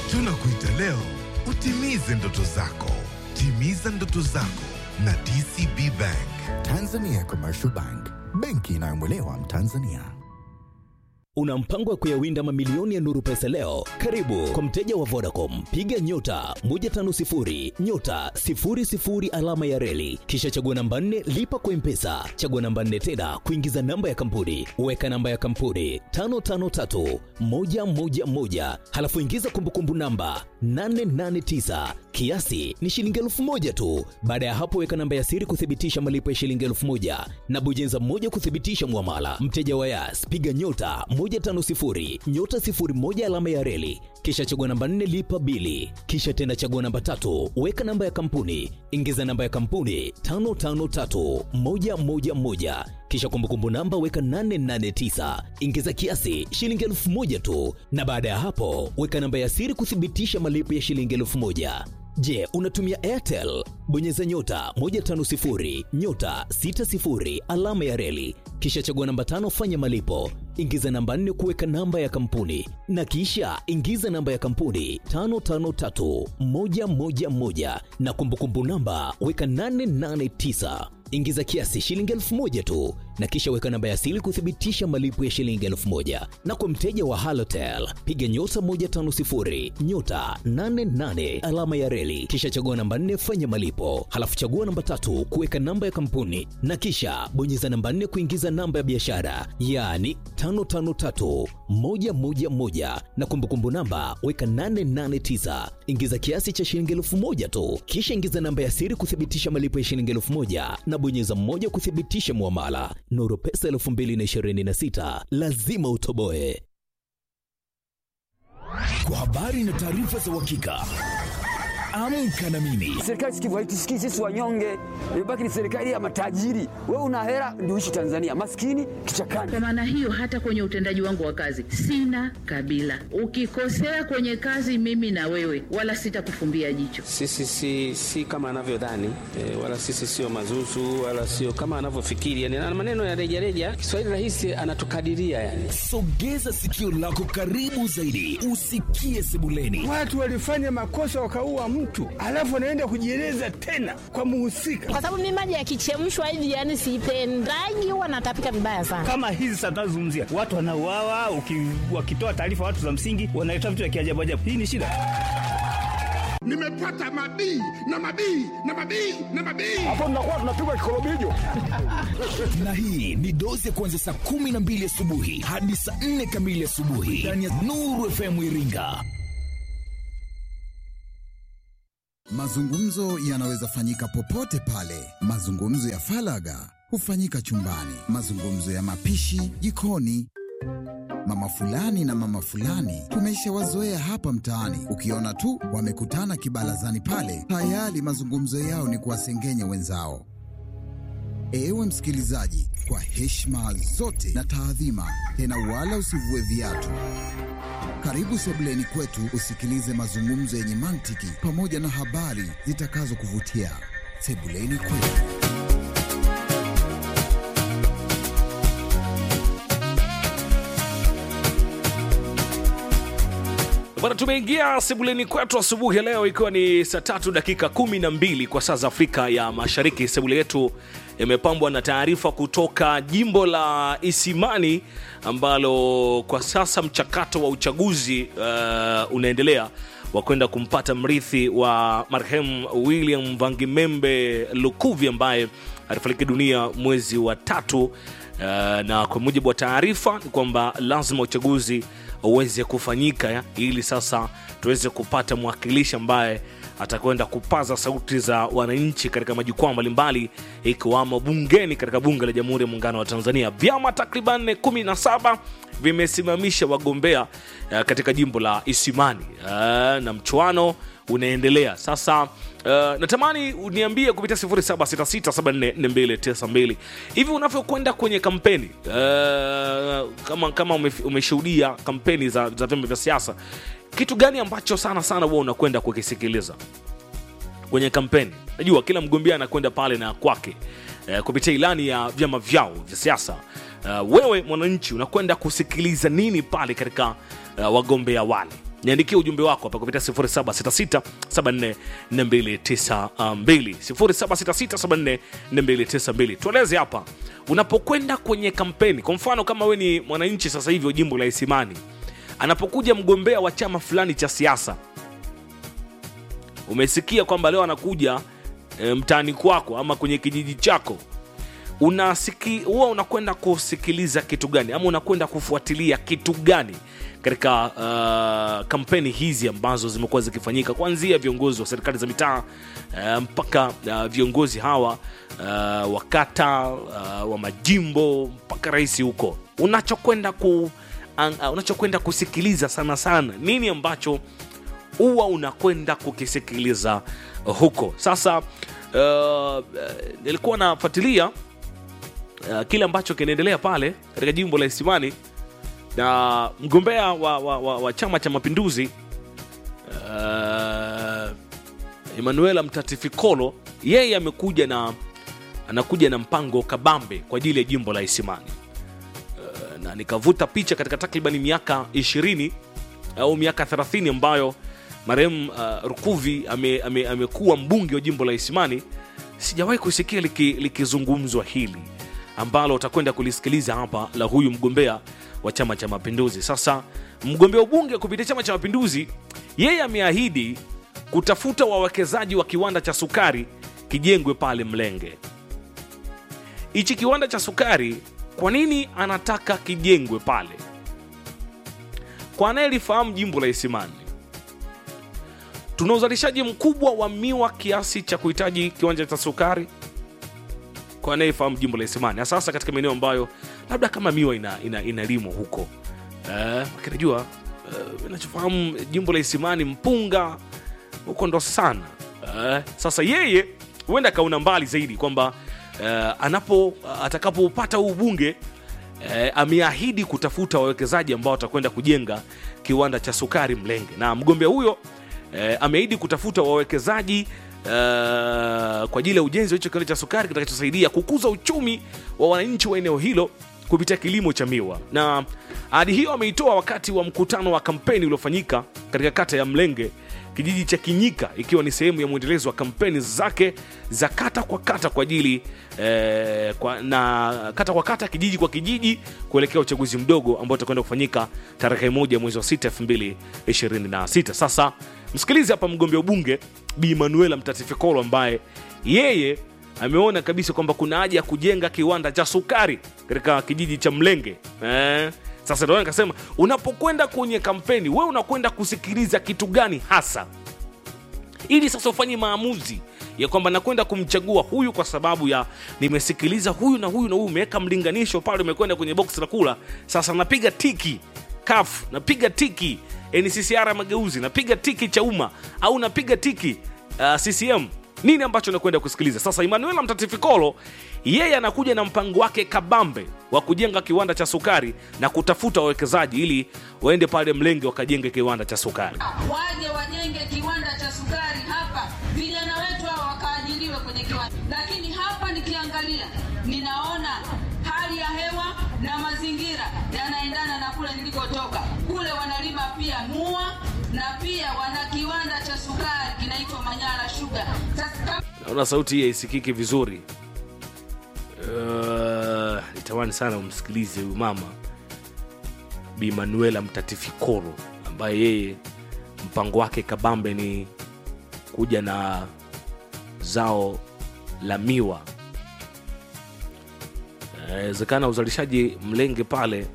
Tunakuita leo utimize ndoto zako. Timiza ndoto zako na DCB Bank. Tanzania Commercial Bank, benki inayomwelewa Mtanzania. Una mpango wa kuyawinda mamilioni ya nuru pesa leo? Karibu kwa mteja wa Vodacom, piga nyota 150 nyota 00 alama ya reli, kisha chagua namba 4 lipa kwa mpesa, chagua namba 4 tena kuingiza namba ya kampuni, weka namba ya kampuni 553 111, halafu ingiza kumbukumbu namba 889 kiasi ni shilingi elfu moja tu. Baada ya hapo, weka namba ya siri kuthibitisha malipo ya shilingi elfu moja na bonyeza moja kuthibitisha mwamala. Mteja wa Yas, piga nyota 150 nyota 01 alama ya reli, kisha chagua namba 4 lipa bili, kisha tena chagua namba tatu, weka namba ya kampuni, ingiza namba ya kampuni 553111 kisha kumbukumbu namba weka 889 ingiza kiasi shilingi elfu moja tu, na baada ya hapo weka namba ya siri kuthibitisha malipo ya shilingi elfu moja. Je, unatumia Airtel? Bonyeza nyota 150 nyota 60 alama ya reli, kisha chagua namba tano, fanya malipo, ingiza namba 4 kuweka namba ya kampuni, na kisha ingiza namba ya kampuni 553111 na kumbukumbu namba weka 889 ingiza kiasi shilingi elfu moja tu na kisha weka namba ya siri kuthibitisha malipo ya shilingi elfu moja na kwa mteja wa halotel piga nyota 150 nyota 88 alama ya reli kisha chagua namba 4 fanya malipo halafu chagua namba tatu kuweka namba ya kampuni na kisha bonyeza namba 4 kuingiza namba ya biashara yaani 553111 na kumbukumbu namba weka 889 ingiza kiasi cha shilingi elfu moja tu kisha ingiza namba ya siri kuthibitisha malipo ya shilingi elfu moja na bonyeza mmoja kuthibitisha mwamala nuru pesa 2026 lazima utoboe Kwa habari na taarifa za uhakika, amka na mimi Serikali sikivu haitusikii sisi wanyonge, imebaki ni serikali ya matajiri. Wewe una hela ndio uishi Tanzania, maskini kichakani. Kwa maana hiyo, hata kwenye utendaji wangu wa kazi sina kabila. Ukikosea kwenye kazi, mimi na wewe, wala sitakufumbia jicho. Sisi si, si kama anavyodhani e, wala sisi sio mazuzu wala sio kama anavyofikiri yani, na maneno ya rejareja. Kiswahili rahisi anatukadiria yani. sogeza sikio lako karibu zaidi usikie sebuleni Watu walifanya makosa wakaua mtu, alafu anaenda kujieleza tena kwa muhusika. kwa sababu mimi maji yakichemshwa hivi yani sipendagi, huwa natapika vibaya sana. kama hizi sasa tunazozungumzia watu wanauawa, uki- wakitoa taarifa watu za msingi wanaleta vitu vya kiajabu ajabu. Hii ni shida. Nimepata mabii na mabii na mabii na mabii. na hii ni dozi ya kuanzia saa kumi na mbili asubuhi hadi saa nne kamili asubuhi ndani ya Nuru FM Iringa. Mazungumzo yanaweza fanyika popote pale. Mazungumzo ya falaga hufanyika chumbani, mazungumzo ya mapishi jikoni. Mama fulani na mama fulani tumeshawazoea hapa mtaani, ukiona tu wamekutana kibarazani pale, tayari mazungumzo yao ni kuwasengenya wenzao. Ewe msikilizaji, kwa heshima zote na taadhima, tena wala usivue viatu. Karibu sebuleni kwetu usikilize mazungumzo yenye mantiki pamoja na habari zitakazokuvutia. Sebuleni kwetu. Bwana, tumeingia sebuleni kwetu asubuhi ya leo, ikiwa ni saa tatu dakika kumi na mbili kwa saa za Afrika ya Mashariki. Sebule yetu imepambwa na taarifa kutoka jimbo la Isimani ambalo kwa sasa mchakato wa uchaguzi uh, unaendelea wa kwenda kumpata mrithi wa marehemu William Vangimembe Lukuvi ambaye alifariki dunia mwezi wa tatu. Uh, na kwa mujibu wa taarifa ni kwamba lazima uchaguzi uweze kufanyika ya, ili sasa tuweze kupata mwakilishi ambaye atakwenda kupaza sauti za wananchi katika majukwaa mbalimbali ikiwamo bungeni katika bunge la Jamhuri ya Muungano wa Tanzania. Vyama takriban 17 vimesimamisha wagombea uh, katika jimbo la Isimani uh, na mchuano unaendelea sasa. Uh, natamani uniambie kupitia 0766744292 hivi unavyokwenda kwenye kampeni uh, kama, kama ume, umeshuhudia kampeni za, za vyama vya siasa, kitu gani ambacho sana sana huwa unakwenda kukisikiliza kwenye kampeni? Najua kila mgombea anakwenda pale na kwake uh, kupitia ilani ya vyama vyao vya siasa. Uh, wewe mwananchi unakwenda kusikiliza nini pale katika uh, wagombea wale? niandikie ujumbe wako hapa kupitia 0766744292 0766744292 tueleze hapa unapokwenda kwenye kampeni kwa mfano kama we ni mwananchi sasa hivi wa jimbo la isimani anapokuja mgombea wa chama fulani cha siasa umesikia kwamba leo anakuja e, mtaani kwako ama kwenye kijiji chako unasiki huwa unakwenda kusikiliza kitu gani ama unakwenda kufuatilia kitu gani katika uh, kampeni hizi ambazo zimekuwa zikifanyika kuanzia viongozi wa serikali za mitaa uh, mpaka uh, viongozi hawa uh, wa kata uh, wa majimbo mpaka rais huko unachokwenda ku uh, unachokwenda kusikiliza sana sana nini ambacho huwa unakwenda kukisikiliza huko sasa uh, nilikuwa nafuatilia uh, kile ambacho kinaendelea pale katika jimbo la isimani na mgombea wa, wa, wa, wa chama cha mapinduzi uh, emanuela mtatifikolo yeye amekuja na anakuja na mpango kabambe kwa ajili ya jimbo la isimani uh, na nikavuta picha katika takribani miaka 20 au miaka 30 ambayo marehemu uh, rukuvi amekuwa ame, ame mbunge wa jimbo la isimani sijawahi kusikia likizungumzwa liki hili ambalo utakwenda kulisikiliza hapa la huyu mgombea wa chama cha mapinduzi sasa mgombea ubunge kupitia chama cha mapinduzi yeye ameahidi kutafuta wawekezaji wa kiwanda cha sukari kijengwe pale mlenge hichi kiwanda cha sukari kwa nini anataka kijengwe pale kwa anayelifahamu jimbo la isimani tuna uzalishaji mkubwa wa miwa kiasi cha kuhitaji kiwanja cha sukari kwa anayefahamu jimbo la isimani sasa katika maeneo ambayo labda kama miwa inalimwa ina, ina, ina huko eh, kinajua eh, inachofahamu jimbo la isimani mpunga huko ndo sana eh, sasa yeye huenda akaona mbali zaidi kwamba eh, anapo atakapopata huu bunge eh, ameahidi kutafuta wawekezaji ambao watakwenda kujenga kiwanda cha sukari mlenge na mgombea huyo eh, ameahidi kutafuta wawekezaji Uh, kwa ajili ya ujenzi wa hicho kiwanda cha sukari kitakachosaidia kukuza uchumi wa wananchi wa eneo hilo kupitia kilimo cha miwa na ahadi hiyo ameitoa wakati wa mkutano wa kampeni uliofanyika katika kata ya mlenge kijiji cha kinyika ikiwa ni sehemu ya mwendelezo wa kampeni zake za kata kwa kata kwa ajili eh, kwa, na kata kwa kata kijiji kwa kijiji kuelekea uchaguzi mdogo ambao utakwenda kufanyika tarehe moja mwezi wa 6 2026 sasa msikilizi hapa mgombea ubunge bi manuela mtatifikolo ambaye yeye ameona kabisa kwamba kuna haja ya kujenga kiwanda cha sukari katika kijiji cha mlenge eh? sasa ndio nikasema unapokwenda kwenye kampeni we unakwenda kusikiliza kitu gani hasa ili sasa ufanye maamuzi ya kwamba nakwenda kumchagua huyu kwa sababu ya nimesikiliza huyu na huyu na huyu umeweka mlinganisho pale umekwenda kwenye box la kula sasa napiga tiki kaf napiga tiki nccr mageuzi napiga tiki cha umma au napiga tiki uh, ccm nini ambacho nakwenda kusikiliza sasa emanuela mtatifikolo yeye anakuja na mpango wake kabambe wa kujenga kiwanda cha sukari na kutafuta wawekezaji ili waende pale mlenge wakajenge kiwanda cha sukari waje wajenge kiwanda cha sukari hapa vijana wetu hawa wakaajiriwe kwenye kiwanda lakini hapa nikiangalia ninaona hali ya hewa na mazingira yanaendana na kule nilikotoka kule wanalima pia mua na pia wana kiwanda cha sukari kinaitwa manyara shuga sasa naona sauti hii haisikiki vizuri uh, nitamani sana umsikilize huyu mama bi manuela mtatifikolo ambaye yeye mpango wake kabambe ni kuja na zao la miwa inawezekana uzalishaji mlenge pale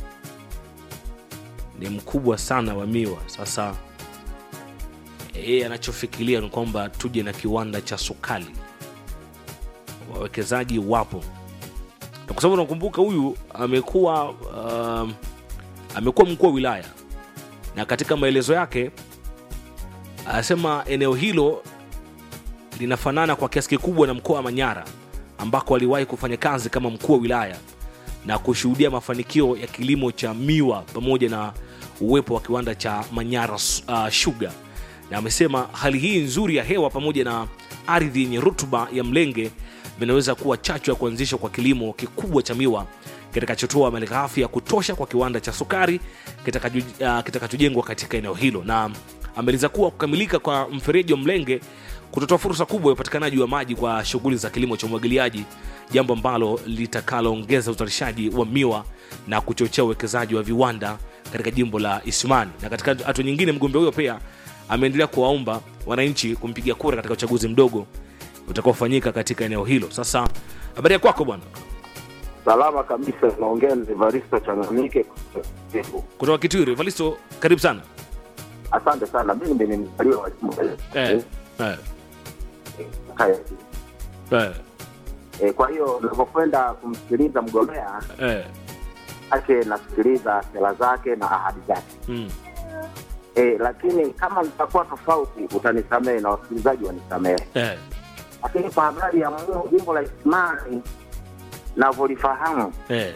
ni mkubwa sana wa miwa sasa yeye anachofikiria ni kwamba tuje na kiwanda cha sukali wawekezaji wapo na kwa sababu nakumbuka huyu amekuwa um, amekuwa mkuu wa wilaya na katika maelezo yake anasema eneo hilo linafanana kwa kiasi kikubwa na mkoa wa manyara ambako aliwahi kufanya kazi kama mkuu wa wilaya na kushuhudia mafanikio ya kilimo cha miwa pamoja na uwepo wa kiwanda cha manyara uh, shuga na amesema hali hii nzuri ya hewa pamoja na ardhi yenye rutuba ya mlenge vinaweza kuwa chachu ya kuanzishwa kwa kilimo kikubwa cha miwa kitakachotoa malighafi ya kutosha kwa kiwanda cha sukari kitakacho- uh, kitakachojengwa katika eneo hilo na ameeleza kuwa kukamilika kwa mfereji wa mlenge kutotoa fursa kubwa ya upatikanaji wa maji kwa shughuli za kilimo cha umwagiliaji jambo ambalo litakaloongeza uzalishaji wa miwa na kuchochea uwekezaji wa viwanda katika jimbo la ismani na katika hatua nyingine mgombea huyo pia ameendelea kuwaomba wananchi kumpigia kura katika uchaguzi mdogo utakaofanyika katika eneo hilo sasa habari ya kwako bwana Salama kabisa, naongea na Evaristo Changamike. kutoka kitwiri valisto karibu sana Asante sana, mimi ni mzaliwa wa jimbo la eh, eh, Kaya. eh, E, kwa hiyo ninapokwenda kumsikiliza mgombea eh, ake nasikiliza sera zake na ahadi zake mm, e, lakini kama nitakuwa tofauti utanisamehe na wasikilizaji wanisamehe. eh, Lakini kwa habari ya mu- jimbo la Isimani navyolifahamu eh,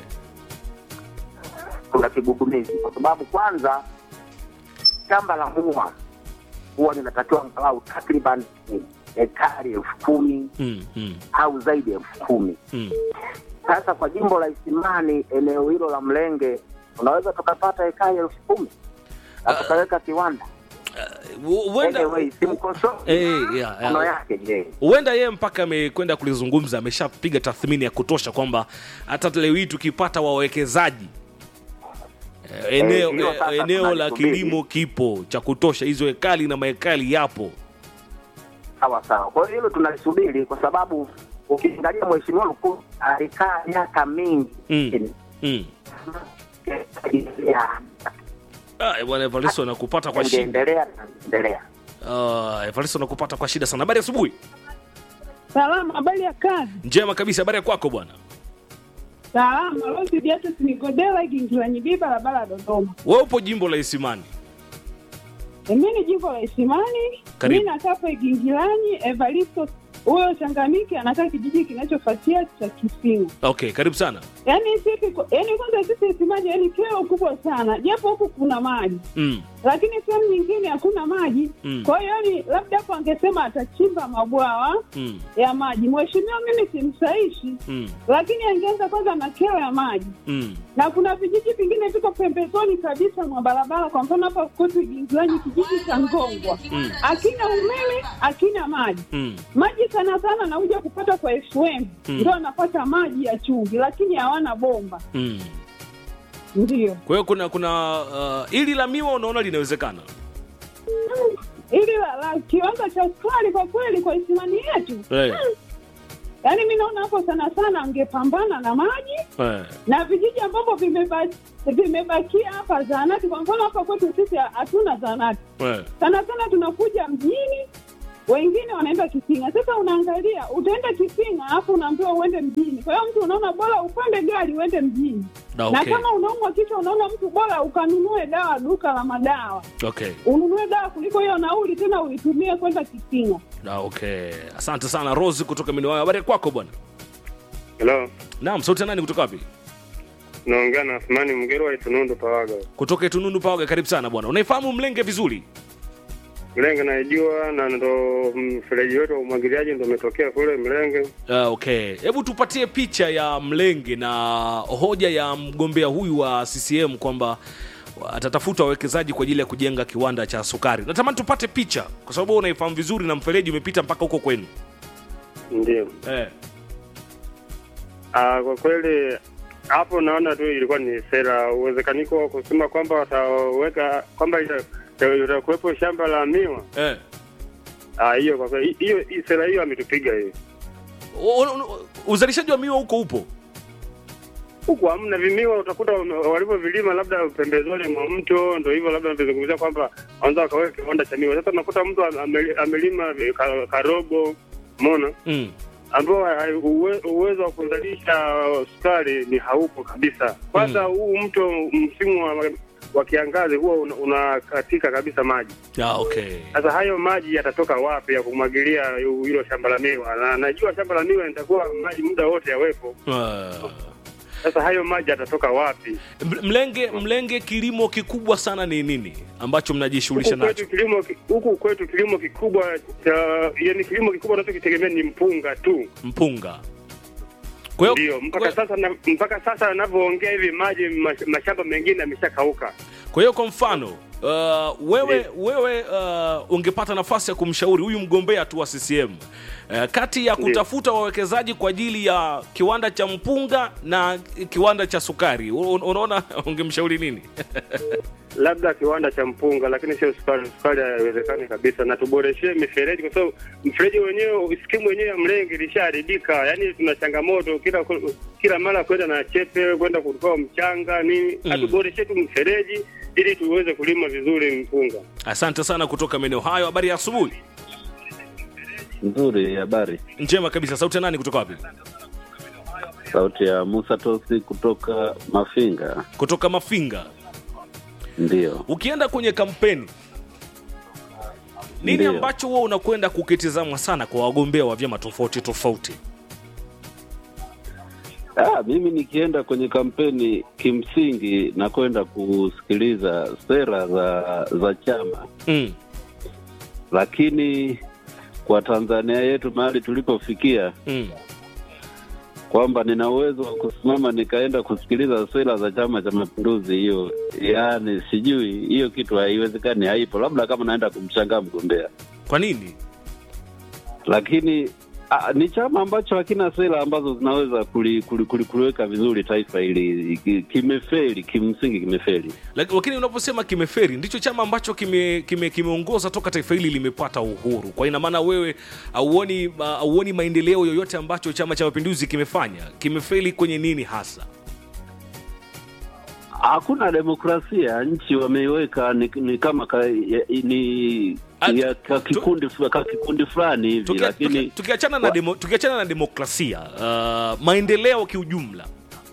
kuna kigugumizi, kwa sababu kwanza shamba la mua huwa linatakiwa angalau takriban ekari elfu kumi mm, mm, au zaidi ya elfu kumi. mm. Sasa kwa jimbo la Isimani, eneo hilo la Mlenge, unaweza tukapata ekari elfu kumi na tukaweka kiwanda. Hu- huenda Anyway, simkosoe Eh, yeah, yeah. maneno yake je. huenda yeye mpaka amekwenda kulizungumza ameshapiga tathmini ya kutosha kwamba hata leo hii tukipata wawekezaji eh, eneo, Eh, hilo eh, sasa eneo la tunalisubiri. kilimo kipo cha kutosha hizo hekali na mahekali yapo Sawa sawa, kwa hiyo hilo tunalisubiri, kwa sababu ukiangalia mheshimiwa mkuu alikaa miaka mingi mm. Mm. ya Ah, bwana Evaristo nakupata kwa shida ingeendelea na endelea. uh, Evaristo nakupata kwa shida sana habari ya asubuhi Salama, habari ya kazi? njema kabisa habari ya kwako bwana Salama, Rosi Beatus Nigodela, Gingilanyibii, barabara ya Dodoma. wewe upo jimbo la isimani Mimi ni jimbo la Isimani, Karibu. mi nakaa pa Gingilanyi. Evaristo huyo Changamike anakaa kijiji kinachofuatia cha Kisinga. okay karibu sana Yaani sisi, yaani kwanza sisi Isimani, yaani kero kubwa sana, japo huku kuna maji mm. lakini sehemu nyingine hakuna maji Mm. kwa hiyo yani labda hapo angesema atachimba mabwawa Mm. ya maji. Mheshimiwa mimi simsaishi, Mm. lakini angeanza kwanza na kero ya maji Mm. na kuna vijiji vingine viko pembezoni kabisa mwa barabara. Kwa mfano hapa kwetu Gingilanyi, kijiji cha Ngongwa Mm. akina umeme akina maji Mm. maji sana sana nakuja kupata kwa FM Mm. ndio anapata maji ya chumvi, lakini hawana bomba. Mm. Ndio kwa hiyo kuna kuna uh, ili la miwa unaona linawezekana ili la, la kiwanda cha sukari kwa kweli kwa Isimani yetu Eh. yaani mi naona hapo sana sana angepambana na maji eh. na vijiji ambavyo vimeba- vimebakia hapa zahanati. Kwa mfano hapa kwetu sisi hatuna zahanati, Eh. sana sana tunakuja mjini, wengine wanaenda Kisinga. Sasa unaangalia, utaenda Kisinga alafu unaambiwa uende mjini. Kwa hiyo mtu unaona bora upande gari uende mjini Na na okay. kama unaumwa kichwa, unaona mtu bora ukanunue dawa duka la madawa, okay ununue dawa kuliko hiyo nauli tena uitumie kwenda Kisinga. Na okay asante sana rose kutoka miniwayo habari ya kwako bwana Hello, naam sauti ya nani kutoka wapi naongea na Athmani Mgero wa Itunundu Pawaga. kutoka itunundu pawaga karibu sana bwana unaifahamu mlenge vizuri Mlenge naijua na ndo mfereji wetu wa umwagiliaji ndo umetokea kule Mlenge. uh, okay hebu tupatie picha ya mlenge na hoja ya mgombea huyu wa ccm kwamba atatafuta wawekezaji kwa ajili ya kujenga kiwanda cha sukari natamani tupate picha kwa sababu wewe unaifahamu vizuri na mfereji umepita mpaka huko kwenu Ndio. eh. Ah, kwa kweli hapo naona tu ilikuwa ni sera uwezekaniko wa kusema kwamba wataweka kwamba ita- ita- itakuwepo shamba la miwa. Eh. Ah, hiyo kwa kweli hiyo hii sera hiyo ametupiga hiyo. U- u- uzalishaji wa miwa huko upo Huku hamna vimiwa, utakuta wame- walivyovilima labda pembezoni mwa mto, ndo hivyo labda wamezungumzia kwamba wanza wakaweka kiwanda cha miwa. Sasa unakuta mtu ame- amelima ka- karogo, umeona mm. ambao hai- uwe- uwezo wa kuzalisha sukari ni haupo kabisa. Kwanza huu mto msimu wa, wa kiangazi huwa una- unakatika kabisa maji. ah, okay Sasa hayo maji yatatoka wapi ya kumwagilia hilo shamba la miwa? Na najua shamba la miwa litakuwa maji muda wote yawepo. Ah. Sasa hayo maji yatatoka wapi? M- mlenge mlenge kilimo kikubwa sana ni nini ambacho mnajishughulisha Huku nacho kwetu kilimo ki- huku kwetu kilimo kikubwa cha yani kilimo kikubwa tunachokitegemea ni mpunga tu. mpunga kwa Kwa hiyo ndio mpaka sasa na, mpaka sasa anavyoongea hivi maji mash- mashamba mengine yameshakauka. kwa hiyo kwa mfano uh, wewe wewe uh, ungepata nafasi ya kumshauri huyu mgombea tu wa CCM uh, kati ya Ndiyo. kutafuta wawekezaji kwa ajili ya kiwanda cha mpunga na kiwanda cha sukari, un- unaona ungemshauri nini? labda kiwanda cha mpunga, lakini sio sukari. Sukari haiwezekani kabisa, na tuboreshee mifereji, kwa sababu mfereji wenyewe, skimu wenyewe ya mlenge ilishaharibika. Yani tuna changamoto kila kila mara kwenda na chepe kwenda kutoa mchanga nini. Mm. Atuboreshe tu mfereji ili tuweze kulima vizuri mpunga. Asante sana kutoka maeneo hayo. Habari ya asubuhi. Nzuri, habari. Njema kabisa. Sauti ya nani kutoka wapi? Sauti ya Musa Tosi kutoka Mafinga. Kutoka Mafinga. Ndio. Ukienda kwenye kampeni nini Ndiyo. ambacho huwa unakwenda kukitizama sana kwa wagombea wa vyama tofauti tofauti? Ah, mimi nikienda kwenye kampeni kimsingi nakwenda kusikiliza sera za za chama mm. Lakini kwa Tanzania yetu mahali tulipofikia mm. kwamba nina uwezo wa kusimama nikaenda kusikiliza sera za Chama cha Mapinduzi, hiyo yaani sijui hiyo kitu haiwezekani, haipo, labda kama naenda kumshangaa mgombea. Kwa nini? Lakini a, ni chama ambacho hakina sera ambazo zinaweza kuli, kuli, kuli, kuliweka vizuri taifa hili. Ki- Kimefeli, kimsingi kimefeli. Lak- Lakini unaposema kimeferi ndicho chama ambacho kimeongoza kime, kimeongoza toka taifa hili limepata uhuru. Kwa ina maana wewe auoni uh, auoni maendeleo yoyote ambacho Chama cha Mapinduzi kimefanya? Kimefeli kwenye nini hasa? Hakuna demokrasia, nchi wameiweka ni, ni kama ka, ya, ni ya, ka kikundi fu- ka kikundi fulani hivi, Tukia- lakini tukia- Tukiachana na, demo, tukiachana na demokrasia uh, maendeleo kiujumla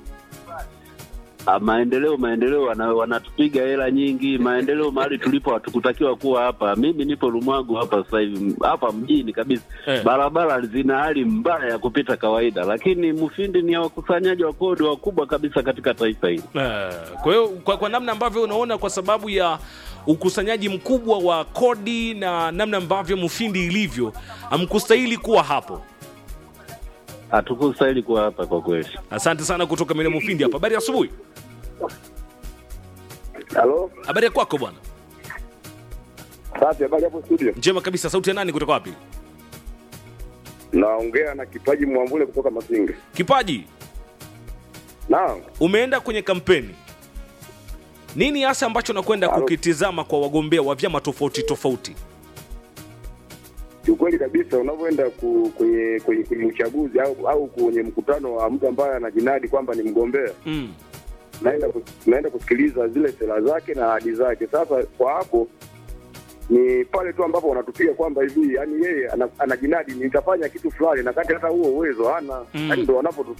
Ah, maendeleo maendeleo wana, wanatupiga hela nyingi. Maendeleo mahali tulipo hatukutakiwa kuwa hapa. Mimi nipo Lumwagu hapa sasa hivi hapa mjini kabisa Eh. barabara zina hali mbaya ya kupita kawaida, lakini Mufindi ni ya wakusanyaji wa kodi wakubwa kabisa katika taifa hili. Eh, kwa hiyo kwa, kwa namna ambavyo unaona kwa sababu ya ukusanyaji mkubwa wa kodi na namna ambavyo Mufindi ilivyo hamkustahili kuwa hapo. Hatukustahili kuwa hapa kwa kweli. Asante sana kutoka maeneo Mufindi hapa. Habari ya asubuhi. Halo, Habari ya kwako bwana? safi. Habari hapo studio? Njema kabisa. Sauti ya nani kutoka wapi? Naongea na Kipaji Mwambule kutoka Masinga. Kipaji, Naam, umeenda kwenye kampeni, nini hasa ambacho nakwenda kukitizama kwa wagombea wa vyama tofauti tofauti? kiukweli kabisa, unavyoenda ku, kwenye, kwenye, kwenye uchaguzi au, au kwenye mkutano wa mtu ambaye anajinadi kwamba ni mgombea mm. naenda kus- naenda kusikiliza zile sera zake na ahadi zake. Sasa kwa hapo ni pale tu ambapo wanatupiga kwamba hivi, yani yeye ana- anajinadi nitafanya kitu fulani, na kati hata huo uwezo hana, Mm. yani ndo wanapotu